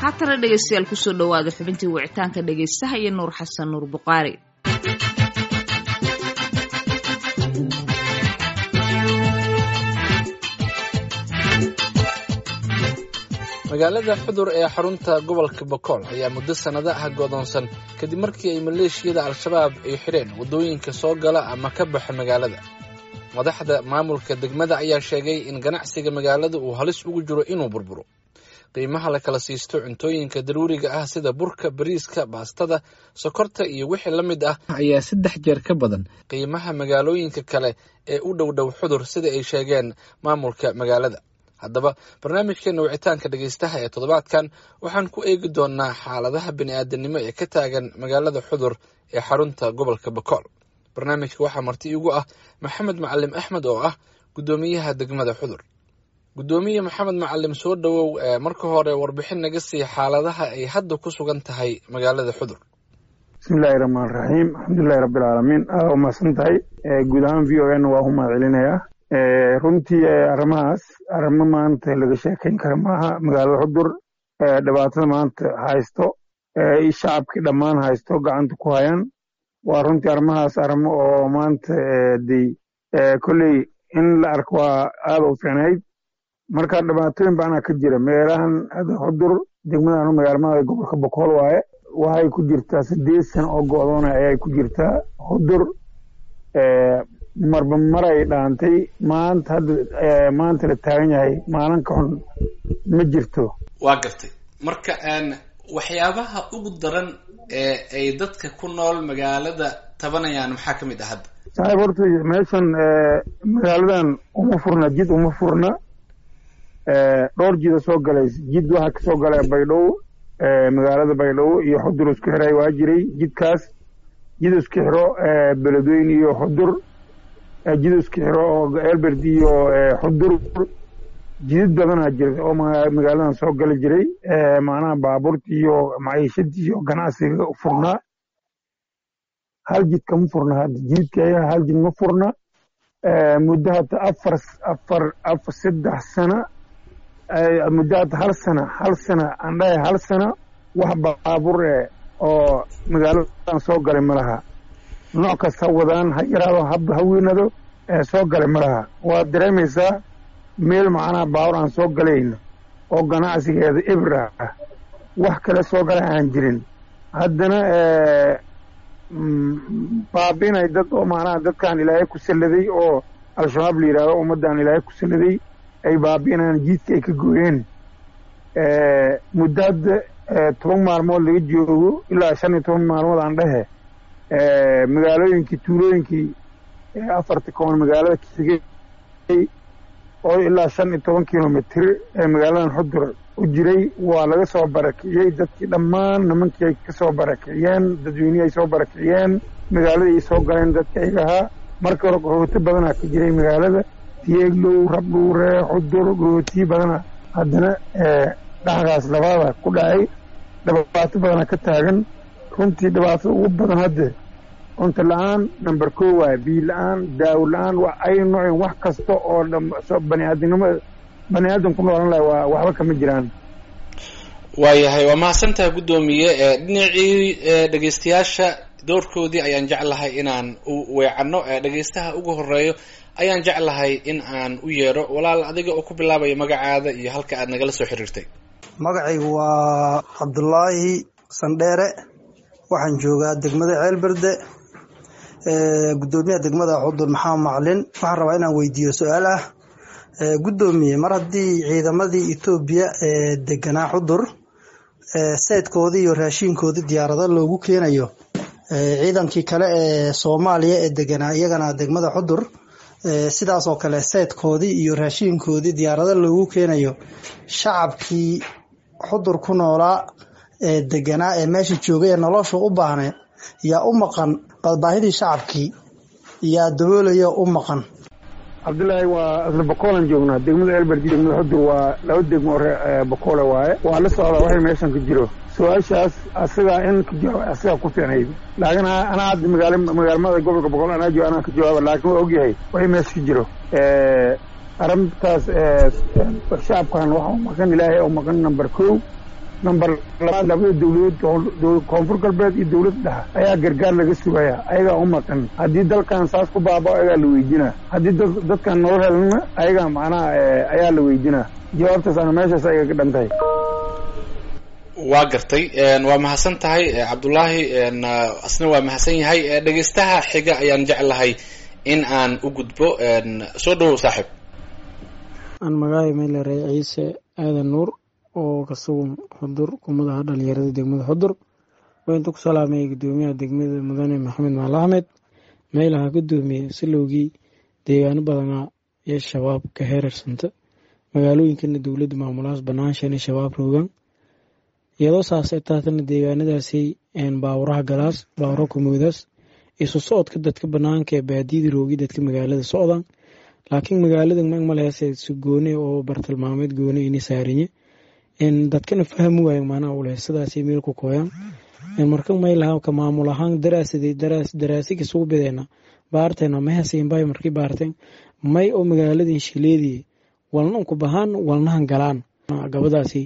haatana dhegaystayaal kusoo dhowaada xubintii wicitaanka dhegaystaha iyo nuur xasan nuur buqaari magaalada xudur ee xarunta gobolka bokool ayaa muddo sannado ah godoonsan kadib markii ay maleeshiyada al-shabaab ay xidheen waddooyinka soo gala ama ka baxa magaalada madaxda maamulka degmada ayaa sheegay in ganacsiga magaalada uu halis ugu jiro inuu burburo qiimaha la kala siisto cuntooyinka daruuriga ah sida burka bariiska baastada sokorta iyo wixii la mid ah ayaa saddex jeer ka badan qiimaha magaalooyinka kale ee u dhow dhow xudur sida ay sheegeen maamulka magaalada haddaba barnaamijkeena wicitaanka dhegaystaha ee toddobaadkan waxaan ku eegi doonnaa xaaladaha bini'aadanimo ee ka taagan magaalada xudur ee xarunta gobolka bakool barnaamijka waxaa marti igu ah maxamed macalim axmed oo ah guddoomiyaha degmada xudur guddoomiye maxamed macalim soo dhowow marka hore warbixin naga sii xaaladaha ay hadda ku sugan tahay magaalada xudur bismillahi raxmaan raxiim alxamdulilahi rabbilcaalamiin aada u mahadsan tahay guud ahaan v o n waa ku mahad celinayaa runtii arrimahaas arrimo maanta laga sheekayn kara maaha magaalada xudur dhibaatada maanta haysto shacabkii dhammaan haysto gacanta ku hayaan waa runtii arrimahaas arrimo oo maanta dey kolley in la arko waa aada u fiicnayd marka dhibaatooyin baanaa ka jira meelahan xudur degmadan magaalmada gobolka bokool waaye waxay ku jirtaa sideed sano oo go'doona ayay ku jirtaa xudur marba maray dhaantay maanta hadda maanta la taagan yahay maalin ka xun ma jirto waa gartay marka waxyaabaha ugu daran ee ay dadka ku nool magaalada tabanayaan maxaa ka mid ah hadda saaxiib horta meeshan magaaladan uma furna jid uma furna dhowr jida soo galaysa jid waxaa kasoo galaya baydhabo magaalada baydhabo iyo xudur isku xiray waa jiray jidkaas jid isku xiro beledweyne iyo xudur jid isku xiro oo elberd iyo xudur jidid badanaa jira oo magaaladan soo gali jiray macnaha baabuurta iyo maciishadii iyo ganacsiga furnaa hal jid kama furna hadda jididka ayaa hal jid ma furna muddo hadda afar afar afar saddex sana muddo hadda hal sana hal sana aan dhahay hal sana wax baabuur eh oo magaaladan soo galay ma laha nooc kasta wadaan ha yaraado haba ha weynado soo galay ma laha waad dareemaysaa meel macnaha baawur aan soo galayno oo ganacsigeeda ibra ah wax kale soo galay aan jirin haddana baabi'inay dad oo macnaha dadkaan ilaahay ku salladay oo al-shabaab la yidhahdo ummaddan ilaahay ku salladay ay baabi'inayaan jiidka ay ka gooyeen muddo hadda toban maalmood laga joogo ilaa shan iyo toban maalmood aan dhehe magaalooyinkii tuulooyinkii afarta koon magaalada kasigay oo ilaa shan iyo toban kilomitr ee magaaladan xudur u jiray waa laga soo barakiciyey dadkii dhammaan nimankii ay ka soo barakiciyeen dadweynihii ay soo barakiciyeen magaaladii ay soo galeen dadka ayaga ahaa marka hore goxooti badanaa ka jiray magaalada tiyeeglow rabdhuure xudur goxootiyi badana haddana dhaxgaas labada ku dhacay dhibaato badana ka taagan runtii dhibaatada ugu badan hadde cunto la-aan number ko waay biyo la-aan daawo la-aan ay noocin wax kasta oo baniaadamnimada bani aadam ku noolan laha waa waxba kama jiraan waayahay waa mahadsantaha guddoomiye dhinacii dhegaystayaasha doorkoodii ayaan jeclahay inaan u weecanno dhegaystaha ugu horeeyo ayaan jeclahay in aan u yeedho walaal adiga oo ku bilaabaya magacaada iyo halka aad nagala soo xiriirtay magacaygu waa cabdulaahi sandheere waxaan joogaa degmada ceelberde guddoomiyaha degmada xudur maxamed maclin waxaan rabaa inaan weydiiyo su-aal ah guddoomiye mar haddii ciidamadii etoobiya ee deganaa xudur seydkoodii iyo raashiinkoodii diyaarado loogu keenayo ciidankii kale ee soomaaliya ee deganaa iyagana degmada xudur sidaas oo kale seydkoodii iyo raashiinkoodii diyaarado loogu keenayo shacabkii xudur ku noolaa ee deganaa ee meesha joogay ee nolosha u baahneed yaa u maqan badbaahidii shacabkii yaa daboolaya u maqan cabdillaahi waa isla bokoolan joognaa degmada elberdi degmada xudur waa laba degmo ore bokoole waaye waa la socdaa waxay meeshan ka jiro su-aashaas asagaa in ka jawaab asagaa ku fiicnayd laakiin anaa hadda magaala magaalmada gobolka boqol anaa jo anaa ka jawaaba laakiin waa ogyahay waxay meesha ka jiro arrintaas shacabkan waxa u maqan ilaahay oo maqan number kow number labaad labada dowladood koonfur galbeed iyo dowladda dhexa ayaa gargaar laga sugaya ayagaa u maqan haddii dalkan saas ku baabao ayagaa la weydinaa haddii dadkan nolol helana ayagaa macnaha ayaa la weydinaa jawaabtaas ana meeshaas ayaga ka dhan tahay waa gartay waa mahadsan tahay cabdullaahi asna waa mahadsan yahay dhegeystaha xiga ayaan jeclahay in aan u gudbo soo dhawow saaxiib aan magaayo meelare ciise aadan nuur oo ka sugan xudur kumadaha dhalinyarada degmada xudur waa inta ku salaamaya gudoomiyaha degmada mudane maxamed maal axmed meelaha gudoomiye silowgii deegaano badanaa iyo shabaab ka heerarsanta magaalooyinkana dowladda maamulahaas banaanshan shabaab roogan iyadoo saasay taatana deegaanadaasi baawuraha galaas baawura kumoodaas isu socodka dadka banaanka ee baadiyada roogi dadka magaalada socdaan laakiin magaalada magmaleese si goone oo bartilmaameed goone ini saarinye dadkana fahmi waayo maanaha uleh sidaas meel ku kooyaan marka maylaha ka maamul ahaan daraasaday daraasigi sugu bideena baarteena mahasiinbay markii baarteen may oo magaaladin shileedii walnan ku bahaan walnahan galaan gabadaasi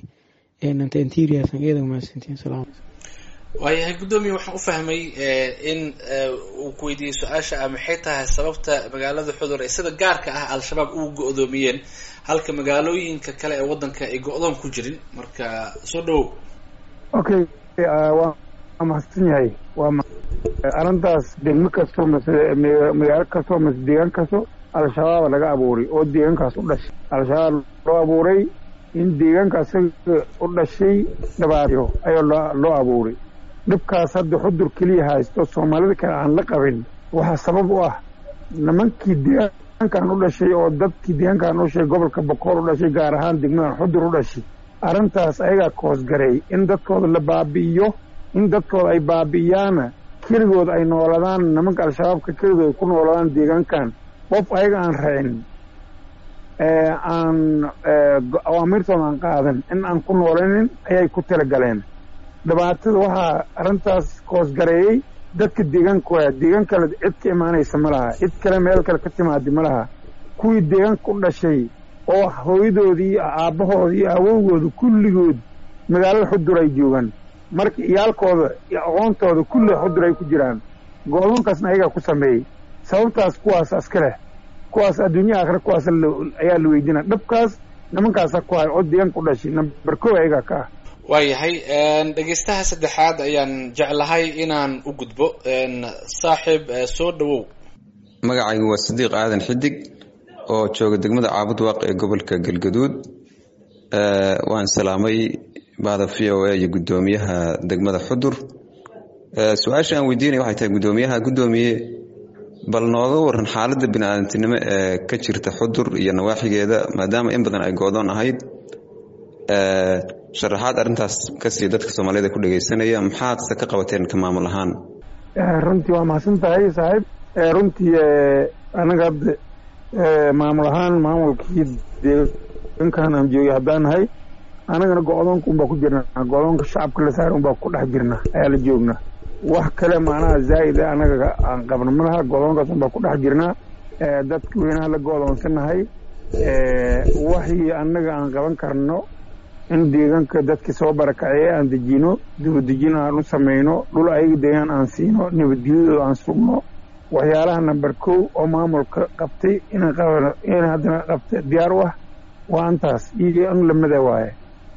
waayahay guddoomiye waxaan u fahmay in uu ku weydiiyey su-aasha ah maxay tahay sababta magaalada xudur ee sida gaarka ah al-shabaab ugu go-doomiyeen halka magaalooyinka kale ee waddanka ay go-doon ku jirin marka soo dhawow okay waa mahadsan yahay waa arrintaas degmo kasto mase magaalo kasto mase deegaan kasto al-shabaaba laga abuuray oo deegaankaas u dhashay al-shabaab loo abuuray in deegaanka asaga u dhashay dhabaatyo ayaa loo abuuray dhibkaas hadda xudur keliya haysto soomaalida kale aan la qabin waxaa sabab u ah nimankii deegaankan u dhashay oo dadkii deegaankan u dhashay gobolka bokool u dhashay gaar ahaan degmadan xudur u dhashay arrintaas ayagaa koosgareey in dadkooda la baabi'iyo in dadkooda ay baabi'iyaana keligood ay nooladaan nimanka al-shabaabka keligood ay ku nooladaan deegaankan qof ayaga aan raacin aan awaamirtooda aan qaadan in aan ku noolanin ayay ku talagaleen dhibaatada waxaa arrintaas koosgareeyey dadka deegaanka waaya deegaan kale cid ka imaanaysa ma laha cid kale meel kale ka timaadi ma laha kuwii deegaanka u dhashay oo hooyadoodii iyo aabbahoodii iyo awowgooda kulligood magaalada xudur ay joogaan marka iyaalkooda iyo aqoontooda kulli xudur ay ku jiraan go-doonkaasna ayagaa ku sameeyey sababtaas kuwaas aska leh kuwaas adduunya aakhira kuwaas ayaa la weydina dhabkaas nimankaasa ku hay oo deegaanka u dhashay namber kow ayagaa ka ah waayahay dhegeystaha saddexaad ayaan jeclahay inaan u gudbo saaxiib soo dhawow magacaygu waa sadiiq aadan xidig oo jooga degmada caabud waaq ee gobolka galgaduud waan salaamay bahda v o a iyo guddoomiyaha degmada xudur su-aasha aan weydiinaya waxay tahay guddoomiyaha guddoomiye bal nooga waran xaaladda bini-aadantinimo ee ka jirta xudur iyo nawaaxigeeda maadaama in badan ay go-doon ahayd sharaxaad arrintaas kasii dadka soomaaliyada ku dhegeysanaya maxaadse ka qabateen ka maamul ahaan runtii waa mahadsan tahay saaxiib runtii anaga hadda maamul ahaan maamulkii deegaankan aan joogay haddaan nahay anagana go-doonka unbaa ku jirnaa go-doonka shacabka la saara unbaa ku dhex jirna ayaa la joognaa wax kale macnaha zaa'id a anaga aan qabno ma laha go-doonkaas unbaa ku dhex jirnaa dadka weynaha la go-doonsanahay waxii annaga aan qaban karno in deegaanka dadkii soo barakaceye aan dejino dibadejin aan u samayno dhul ayaga deegaan aan siino nabadgelyadooda aan sugno waxyaalaha namber kow oo maamulka qabtay in haddana qabta diyaar u ah waa antaas iyo an lamida waaye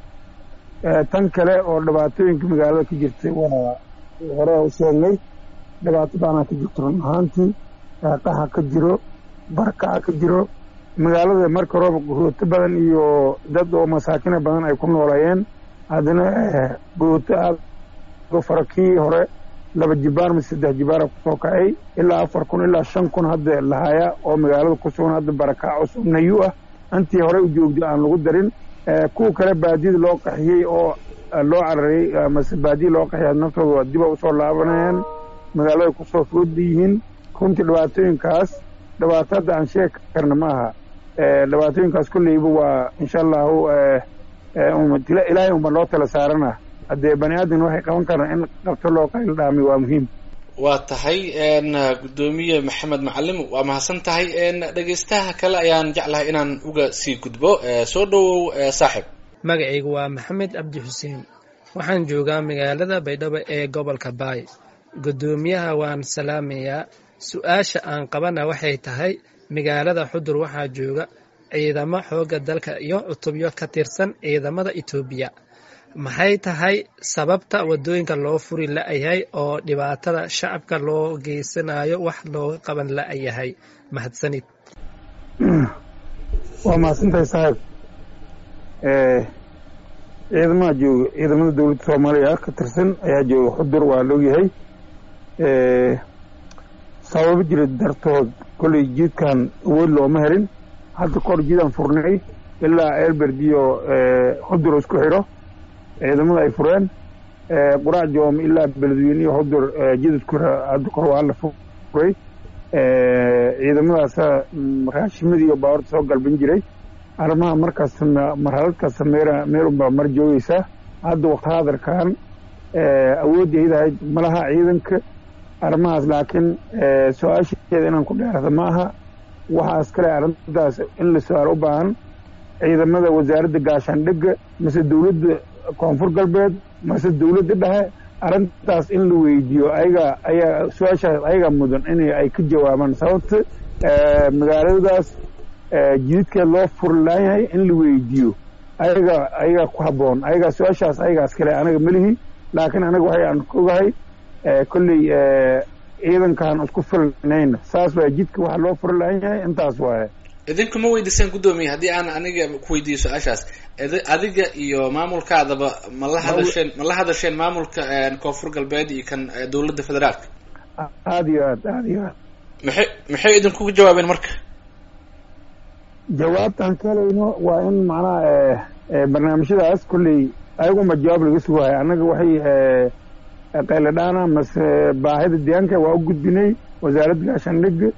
tan kale oo dhibaatooyinka magaalada ka jirtay waa hore u sheegnay dhibaato baanaa ka jirto run ahaantii qaxa ka jiro barakaca ka jiro magaalada marka roob gooto badan iyo dad oo masaakina badan ay ku noolayeen haddana gooto aada fara kii hore laba jibaar mise saddex jibaara kusoo kacay ilaa afar kun ilaa shan kun hadda lahaya oo magaalada ku sugan hadda barakac cusub nayu ah intii horey u joogday aan lagu darin kuwa kale baadiyada loo qaxiyey oo loo cararay mase baadiya loo qaxiyay naftooda diba usoo laabanayaan magaalada kusoo fooda yihiin runtii dhibaatooyinkaas dhibaato hadda aan sheegi karna ma aha dhibaatooyinkaas kolleyba waa insha allahu ilaahay unba loo tala saarana haddee bani aadan waxay qaban karaan in qabto loo qayl dhaami waa muhiim waa tahay guddoomiye maxamed macalim waa mahadsan tahay dhegeystaha kale ayaan jeclahay inaan uga sii gudbo soo dhawow saaxib magacaygu waa maxamed cabdi xuseen waxaan joogaa magaalada baydhabo ee gobolka baay guddoomiyaha waan salaamayaa su-aasha aan qabana waxay tahay magaalada xudur waxaa jooga ciidamo xoogga dalka iyo cutubyo ka tirsan ciidamada etoobiya maxay tahay sababta wadooyinka loo furi la-yahay oo dhibaatada shacabka loo geysanayo wax looga qaban la-yahay mahadsanid waa mahadsantahay saaxiib ciidamaha jooga ciidamada dowladda soomaaliya ka tirsan ayaa jooga xudur waa laogyahay sababo jira dartood kolley jiidkan awood looma helin hadda kahor jiidaan furnay ilaa elberd iyo xudur isku xidho ciidamada ay fureen quraac joom ilaa beledweyne iyo xudur jiid isku xidho hadda kahor waa la furay ciidamadaasa raashimadii iyo baawarta soo galban jiray arrimaha markaas marhaladkaas meera meerunbaa mar joogeysaa hadda wakti hadarkan awoodda idahayd malaha ciidanka arrimahaas laakiin su-aasheeda inaan ku dheerada ma aha waxaas kale arrintaas in la su-aal u baahan ciidamada wasaaradda gaashaandhigga mase dowladda koonfur galbeed mase dowladda dhexe arrintaas in la weydiiyo ayaga ayaa su-aashaas ayaga mudan in ay ka jawaabaan sababta magaaladaas jididkeed loo furlaan yahay in la weydiiyo ayaga ayaga ku habboon ayagaa su-aashaas ayagaas kale anaga melihi laakiin anaga waxay aan ogahay kolley ciidankaan isku filnayna saas waay jidka waxa loo furlaan yahay intaas waaye idinku ma weydiiseen guddoomiye haddii aan aniga ku weydiiyo su-aashaas adiga iyo maamulkaadaba ma la hadasheen ma la hadasheen maamulka koonfur galbeed iyo kan dowladda federaalka aada iyo aad aada iyo aad maxay maxay idinku jawaabeen marka jawaabtaan ka helayno waa in macnaha barnaamijyadaas kolley ayaguma jawaab laga sugahay annaga waxay qayladhaana mase baahida deegaanka waa u gudbinay wasaaradda gaashaandhigga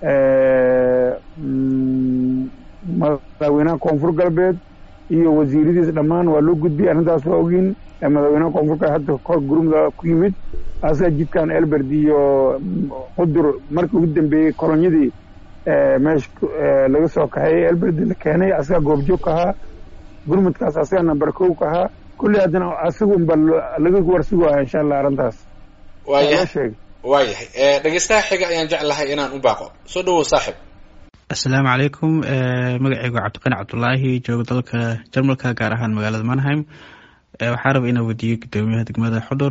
madaxweynaha koonfur galbeed iyo wasiiradiis dhammaan waa loo gudbiyay arrintaas waa ogiin madaxweynaha koonfur galbeed hadda kor gurumda ku yimid asaga jidkan elberd iyo qudur markii ugu dambeeyey kolonyadii meesha laga soo kaxeeyey elberd la keenay asaga goobjoog ka ahaa gurmudkaas asaga namber kow ka ahaa kulli haddana asagunba laga warsugaya insha allah arrintaas waayahay sheegay waayahay dhegeystaha xiga ayaan jeclahay inaan u baaqo soo dhawow saaxib asalaamu calaykum magacaygu cabdiqani cabdulaahi jooga dalka jarmalka gaar ahaan magaalada manheim waxaa raba inaa weydiiyo gudoomiyaha degmada xudur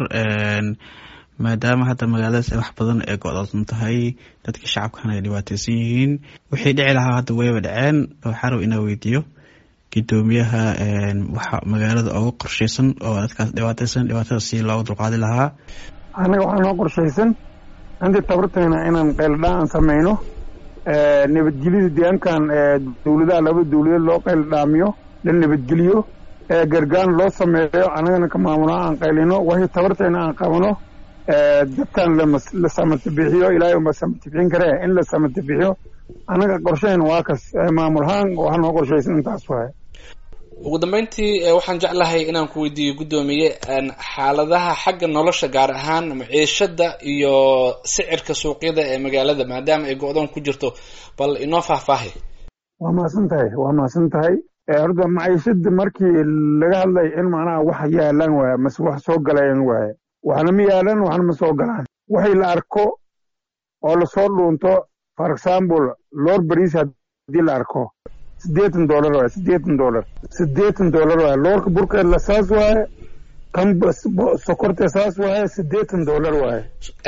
maadaama hadda magaaladaas wax badan ee go-doonsan tahay dadka shacabkana ay dhibaateysan yihiin wixii dhici lahaa hadda wayba dhaceen waxaa raba inaa weydiiyo gudoomiyaha waxa magaalada uga qorsheysan oo dadkaas dhibaateysan dhibaatada si looga dulqaadi lahaa annaga waxaa noo qorshaysan intii tabartayna inaan qayldhaan sameyno nabadgelyada deegaankan dowladaha laba dowladeed loo qayldhaamiyo la nabadgeliyo gargaan loo sameeyo annagana ka maamulaa aan qaylino waxii tabartayna aan qabano dadkan la samatabixiyo ilaahay unba samatibixin karee in la samatabixiyo annaga qorshayn waa kas maamulhaan waxaa noo qorshaysan intaas waay ugu dambeyntii waxaan jeclahay inaan ku weydiiyo guddoomiye xaaladaha xagga nolosha gaar ahaan maciishada iyo sicirka suuqyada ee magaalada maadaama ay go-doon ku jirto bal inoo faahfaahay waa mahadsan tahay waa mahadsan tahay horta maciishada markii laga hadlay in macnaha wax yaalaan waaya mase wax soo galayaan waaya waxna ma yaalan waxna ma soo galaan waxay la arko oo lasoo dhuunto for example lor bariis haddii la arko siddeetan dollar waaye siddeetan dollar siddeetan dollar waaye loorka burkeedla saas waaye kan sokorta saas waaye siddeetan dollar waaye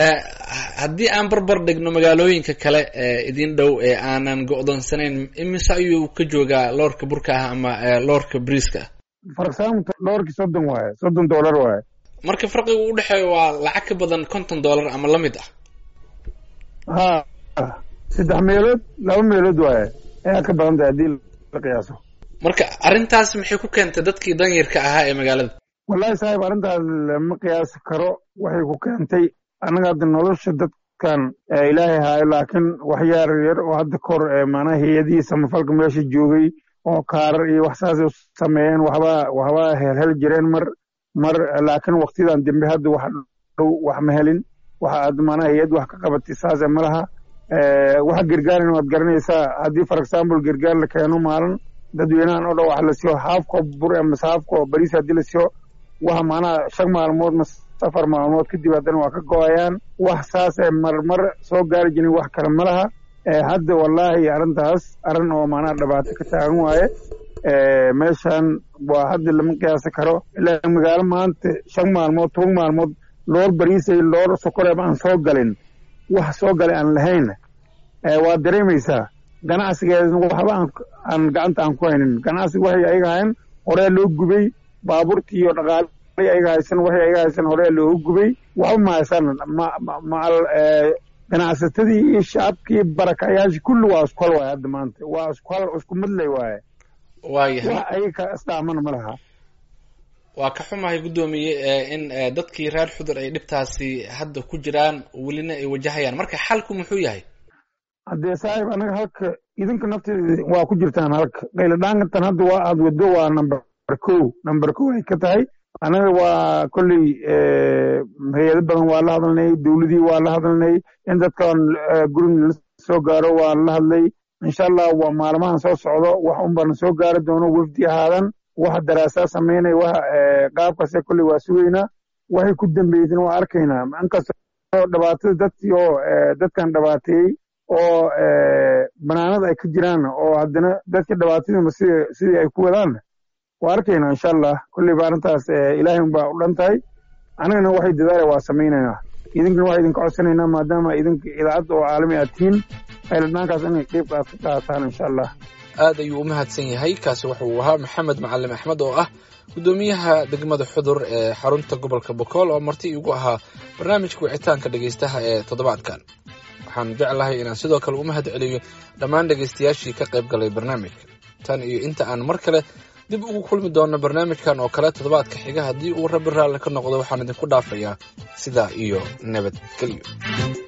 haddii aan barbar dhigno magaalooyinka kale ee idin dhow ee aanan go-doonsanayn imise ayuu ka joogaa loorka burka ah ama loorka briiska for example loorkii soddon waaye soddon dollar waaye marka farqiga u dhexeeyo waa lacag ka badan konton dollar ama la mid ah ha saddex meelood laba meelood waaye ayaa ka badan tahay haddii la qiyaaso marka arrintaas maxay ku keentay dadkii danyarka ahaa ee magaalada wallahi saaxiib arrintaas lama qiyaasi karo waxay ku keentay annaga hadda nolosha dadkan ilaahay haayo laakiin wax yaar yar oo hadda kahor maanaha hay-adihii samafalka meesha joogay oo kaarar iyo wax saasay u sameeyeen waxbaa waxbaa helhel jireen mar mar laakiin waktiyadan dambe hadda wax dhow wax ma helin waxa aad maanaha hay-ad wax ka qabatay saase ma laha waxa gargaaran waad garanaysaa haddii for example gargaar la keeno maalin dadweynahan oo dhan wax la siiyo haafko bur mase haafko bariis haddii la siiyo wax macnaha shan maalmood ma afar maalmood kadib haddana waa ka go-ayaan wax saasee marmar soo gaari jirin wax kale ma laha hadda wallaahi arrintaas arrin oo macnaha dhibaato ka taagan waaye meeshan waa hadda lama qiyaasi karo ilaa magaalo maanta shan maalmood toban maalmood loor bariisay loor sokoreeb aan soo galin wax soo galay aan lahayn waa dareemaysaa ganacsigeedna waxba aan gacanta aan ku haynin ganacsiga waxay ayaga hayn horee loo gubay baabuurtii iyo dhaqaale ayaga haysan waxay ayaga haysan horee loogu gubay waxba ma haysan macal ganacsatadii iyo shacabkii barakayaashii kulli waa isku hal waaye hadda maanta waa isku hal isku midlay waaye waayahay wax ayaga isdhaamana ma laha waa ka xumahay guddoomiye in dadkii reer xudur ay dhibtaasi hadda ku jiraan welina ay wajahayaan marka xalku muxuu yahay haddee saaxiib anaga halka idinka nafteeda waa ku jirtaan halka qayladhaankantan hadda waa aad waddo waa number kow number kow ay ka tahay anaga waa kolley hay-ado badan waa la hadalnay dowladii waa la hadalnay in dadkan gurin la soo gaaro waa la hadlay insha allah waa maalmahan soo socdo wax un baan soo gaari doono wefdi ahaadan waxa daraasaa samaynay waxa qaabkase kolley waa sugaynaa waxay ku dambeyseen waa arkaynaa inkastoo dhibaatada dadkii oo dadkan dhibaateeyey oo banaanada ay ka jiraan oo haddana dadka dhibaatadiima sida sidii ay ku wadaan waa arkaynaa insha allah kolleyba arrintaas ilaahay unbaa u dhan tahay anagana waxay dadaala waa samaynaynaa idinkana waxaa idinka codsanaynaa maadaama idinka idaacadda oo caalami aad tihiin qayladhaankaas inay qeyb aad ka qaataan insha allah aad ayuu u mahadsan yahay kaasi wuxuu ahaa maxamed macalin axmed oo ah guddoomiyaha degmada xudur ee xarunta gobolka bokool oo marti igu ahaa barnaamijka wicitaanka dhegaystaha ee toddobaadkan waxaan jeclahay inaan sidoo kale u mahad celiyo dhammaan dhegaystayaashii ka qayb galay barnaamijka tan iyo inta aan mar kale dib ugu kulmi doonno barnaamijkan oo kale toddobaadka xiga haddii uu rabbi raalli ka noqdo waxaan idinku dhaafayaa sidaa iyo nabadgelyo